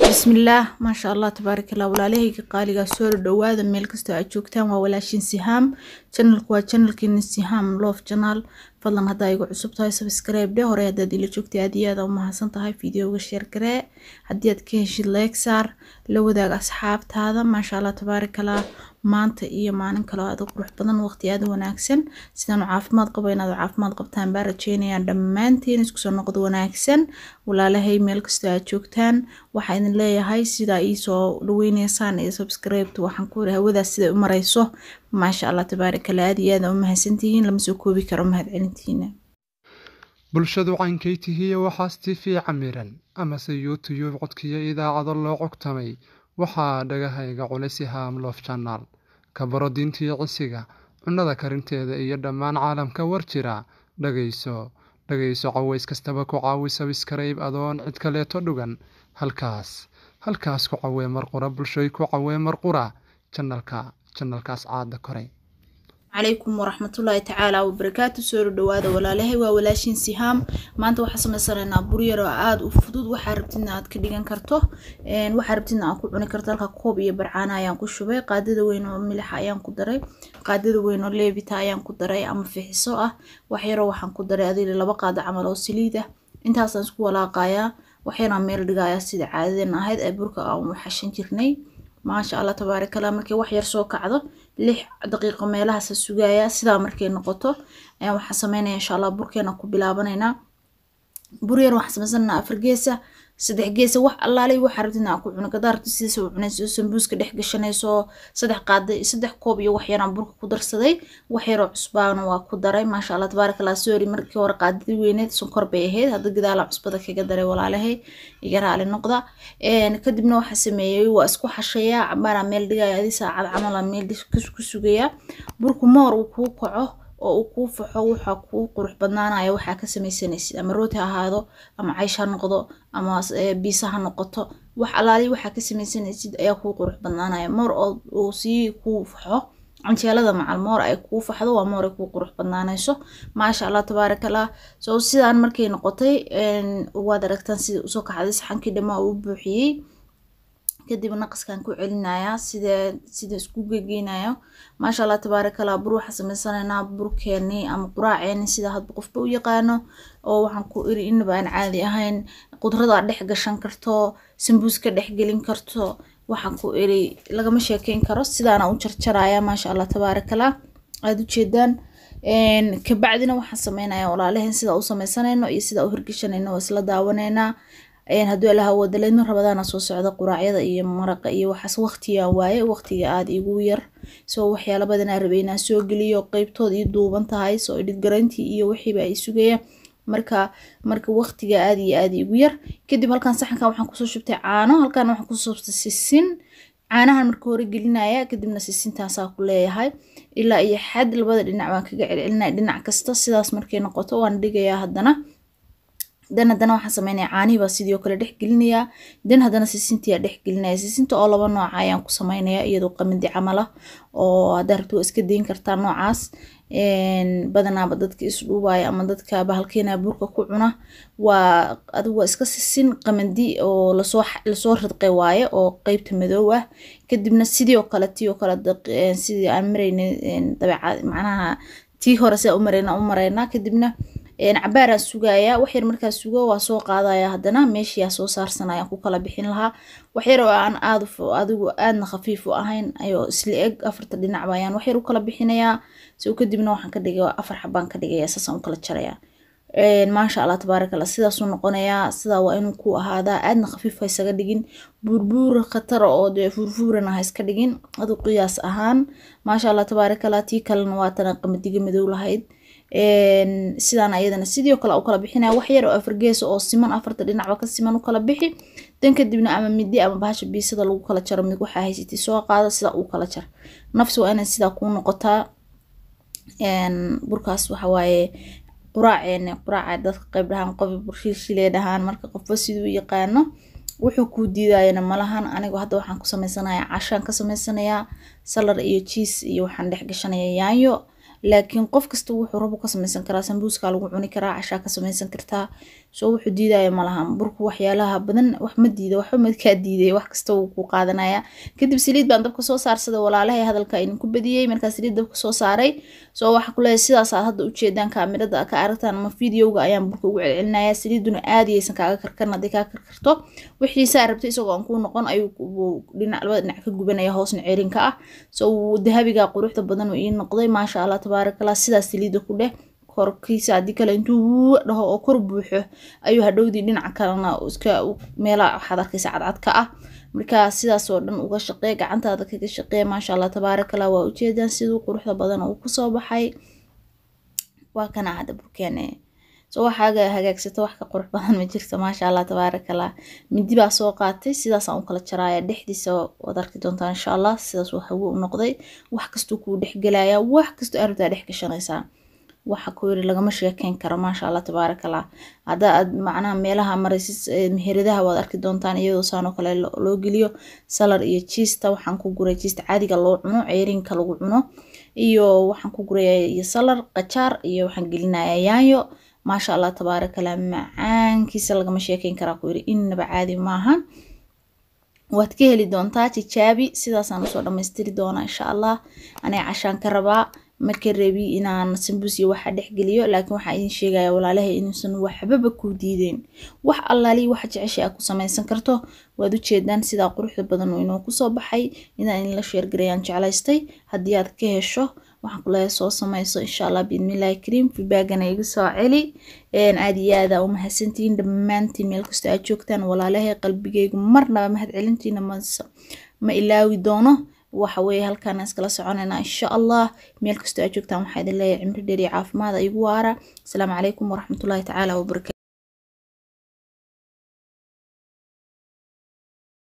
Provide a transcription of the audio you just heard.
bismillaah maasha allah tabaaraka allah walaalahayga qaaligaa soo dhawaada meel kastoo aad joogtaan waa walaashin sihaam channelku waa channelkiina sihaam love channel fadlan haddaa igu cusub tahay subscribe dhe hore haddaad ila joogtay aad iyo aad u mahadsan tahay videoga share garee haddii aad ka heshid like saar la wadaag asxaabtaada maasha allah tabaaraka allah maanta iyo maalin kaloo aad u qurux badan waqti aad u wanaagsan sidaanu caafimaad qabo inaad caafimaad qabtaan baa rajeynayaan dhammaantiin iskusoo noqdo wanaagsan walaalahay meel kastoo aad joogtaan waxaa idin leeyahay sidaa iisoo dhaweyneysaan iyo subscribeta waxaan ku iri hawadaas siday u marayso maasha allah tabaarakallah aad iyo aad u mahadsantihiin lama soo koobi karo mahadcelintiina bulshadu caynkaytihiiyo waxaas tifi camiran amase youtube codkiyo idaacado loo cogtamay waxaa dhagahayga culisi haam loof janaal ka baro diintiyo cisiga cunnada karinteeda iyo dhammaan caalamka war jira dhagayso dhagayso caways kastaba ku caawi sabiskarayb adoon cid kaleeto dhugan halkaas halkaas ku cawee marqura bulshoy ku cawee marqura janalka janalkaas caada koray calaykum waraxmatullaahi tacaala wabarakaatu soo dhawaada walaalahay waa walaashin sihaam maanta waxaa sameysanaynaa buryar oo aada u fudud waxaa rabtidna aad ka dhigan karto waxaa rabtidna aad ku cuni karto halka koob iyo barcaana ayaan ku shubay qaadada weyn oo milixa ayaan ku daray qaadada weyn oo leebita ayaan ku daray ama fixiso ah waxyaroo waxaan ku daray adili laba qaado camal oo saliid ah intaasaan isku walaaqayaa waxyaraan meel dhigayaa sida caadadeena ahayd ee burka aan xashan jirnay maasha allah tabaarakallah markay wax yar soo kacdo lix daqiiqo meelahaasa sugayaa sidaa markay noqoto ayaan waxaa sameynaya insha allah burkeena ku bilaabanaynaa bur yar waxaan samaysananaa afar geesa saddex geesa wax allaalay waxaa rabtidna aan ku cuno gadaa rabtid sidiisa u cunayso sambuuska dhex gashanayso saddex qaada saddex koob iyo wax yaraan burka ku darsaday wax yaroo cusbaana waa ku daray maasha allah tabaarakallah sorry markii hore qaadadii weyneed sonkor bay ahayd hadda gadaala cusbada kaga daray walaalahay iga raali noqda kadibna waxaa sameeyey waa isku xashayaa cabaanaa meel dhigaya adi saacad camala meel ku sugayaa burku moor uu kuu kaco oo uu kuu faxo waxaa kuu qurux badnaanaya waxaa ka samaysanaysid ama rooti ha ahaado ama caysh ha noqdo ama biisa ha noqoto wax alaali waxaa ka samaysanaysid ayaa kuu qurux badnaanaya moor oo sii kuu faxo canjeelada macal moor ay kuu faxdo waa moor ay kuu qurux badnaanayso maasha allah tabaarakallah so sidaan markay noqotay waad aragtaan sida usoo kaxday saxankii dhammaa uu buuxiyey kadib naqaskan ku celinayaa sida sida isku gegeynayo maasha allah tabaarakallah bur waxaa sameysanaynaa burkeeni ama quraaceeni sida hadba qofba u yaqaano oo waxaan ku iri inaba aan caadi ahayn qudrada dhex gashan karto sambuuska dhex gelin karto waxaan ku iri lagama sheekeyn karo sidaana u jarjaraya maasha allah tabaarakallah aada ujeedaan kabacdina waxaan sameynaya walaalahen sida u sameysanayno iyo sida u hirgeshanayno waa isla daawaneynaa hadduu alaha wadaleydno rabadaana soo socda quraacyada iyo maraqa iyo waxaas waqtiga waaye waqtiga aada igu yar soo waxyaala badanaa rabay inaan soo geliyo qeybtood ii duuban tahay soo idhid garantii iyo wixiiba ay sugaya marka marka waqtiga aada iyo aada igu yar kadib halkan saxankan waxaan kusoo shubtay caano halkan waxaan kusoo shubtay sisin caanahan marka hore gelinaya kadibna sisintaasaa ku leeyahay ilaa iyo xad labada dhinac baan kaga celcelinaya dhinac kasta sidaas markay noqoto waan dhigayaa haddana dan haddana waxaan sameynaya caanihii baa sidii oo kale dhex gelinayaa dan haddana sisintiyaa dhex gelinaya sisinta oo laba nooca ayaan ku sameynaya iyadoo qamadi camal ah oo haddaa rabto waa iska dayn kartaa noocaas badanaaba dadka isdhuubaya ama dadka bahalkeena burka ku cuna waa adigu waa iska sisin qamadi oo lasoo lasoo ridqay waaye oo qeybta madow ah kadibna sidii oo kale tii oo kale sidii aan maraynay dabeecad macnaha tii hore sidaa u marayna u maraynaa kadibna cabaaraan sugayaa waxyar markaa sugo waa soo qaadaya haddana meeshiyaa soo saarsanayaan ku kala bixin lahaa waxyar oo aan aad adigu aadna khafiif u ahayn ayoo isla eg afarta dhinacba ayaan waxyar u kala bixinayaa so kadibna waxaan ka dhigay afar xabaan ka dhigaya saasaan u kala jarayaa maasha allah tabaaraka allah sidaasuu noqonayaa sidaa waa inuu ku ahaadaa aadna khafiif ha isaga dhigin buurbuur khatara oo dee fuurfuurana ha iska dhigin adu qiyaas ahaan maasha allah tabaaraka allah tii kalena waa tana qamadiga madow lahayd sidaan ayadana sidii oo kale u kala bixinaya wax yar oo afar geesa oo siman afarta dhinacba ka siman u kala bixi dan kadibna ama midi ama bahasha biisada lagu kala jaro mid waxaa haysatay soo qaada sidaa uu kala jar nafsi waa inay sidaa kuu noqotaa burkaas waxa waaye quraaceene quraaca dadka qayb dhahaan qof burshiishilee dhahaan marka qofba siduu yaqaano wuxuu kuu diidayana malahan anigu hadda waxaan ku sameysanayaa cashaan ka sameysanayaa salar iyo jiis iyo waxaan dhex gashanaya yaanyo laakiin qof kasta wuxuu rabo ka samaysan karaa sambuuska lagu cuni karaa cashaa ka samaysan kartaa soo wuxuu diidaya malahan burku waxyaalaha badan wax ma diida waxba madkaa diiday wax kasta wuu ku qaadanaya kadib saliid baan dabka soo saarsaday walaalahay hadalka idinku badiyey markaa saliid dabka soo saaray soo waxa ku leeyahay sidaas aad hadda ujeedaan kaamirada ka aragtaan ama videoga ayaan burka ugu celcelinaya saliiduna aad yaysan kaaga karkarin haddii kaa karkarto wixii saa rabtay isagoo aan kuu noqon ayuu dhinac labada dhinac ka gubanaya hoosna ceerinka ah soo dahabiga quruxda badan uu ii noqday maasha allah tabaarakallah sidaas saliida ku dheh korkiisa haddii kale intuu dhaho oo kor buuxo ayuu hadhowdii dhinaca kalena iska meelaha waxaad arkaysa cadcadka ah markaa sidaas oo dhan uga shaqee gacantaada kaga shaqee maasha allah tabaarakallah waa ujeedaan siduu quruxda badan uu kusoo baxay waa kana hadda burkeene soo waxaaga hagaagsato wax ka qurux badan ma jirto maasha allah tabaarakallah mindi baa soo qaatay sidaasaan u kala jaraaya dhexdiisa waad arki doontaa insha allah sidaas uu hawo u noqday wax kastuu kuu dhexgelaya wax kastoo arabtaa dhex gashanaysaa waxa ku yiri lagama sheekeyn karo maasha allah tabaarakallah hadda aad macnaha meelaha maraysid meheradaha waad arki doontaan iyadoo saanoo kale loo geliyo salar iyo jiista waxaan ku guray jiista caadiga loo cuno ceerinka lagu cuno iyo waxaan ku guraya iyo salar qajaar iyo waxaan gelinaya yaanyo maasha allah tabaarakallah macaankiisa lagama sheekeyn karaa ku yiri innaba caadi maahan waad ka heli doontaa tijaabi sidaasaan usoo dhammaystiri doonaa insha allah anay cashaan ka rabaa marka rabi inaan sambuus iyo waxa dhexgeliyo laakiin waxaa idin sheegaya walaalahay inuusan waxbaba ku diideen wax allaali waxa jeceshay aad ku samaysan karto waad ujeedaan sidaa quruxda badan uu inoo kusoo baxay inaan idinla sheergarayaan jeclaystay haddii aad ka hesho waxaan ku leeyahay soo samayso insha allah biidnillahi kariim feedbackana igu soo celi aad iyo aada u mahadsantihiin dhammaantiin meel kasta aad joogtaan walaalahay qalbigaygu marnaba mahad celintiina ma ilaawi doono waxa weeye halkaan iskala soconaynaa insha allah meel kastoo aad joogtaan waxaa idin leeyahay cimri dheer iyo caafimaad igu waara asalaamu calaykum waraxmatullaahi tacaala wabarakatu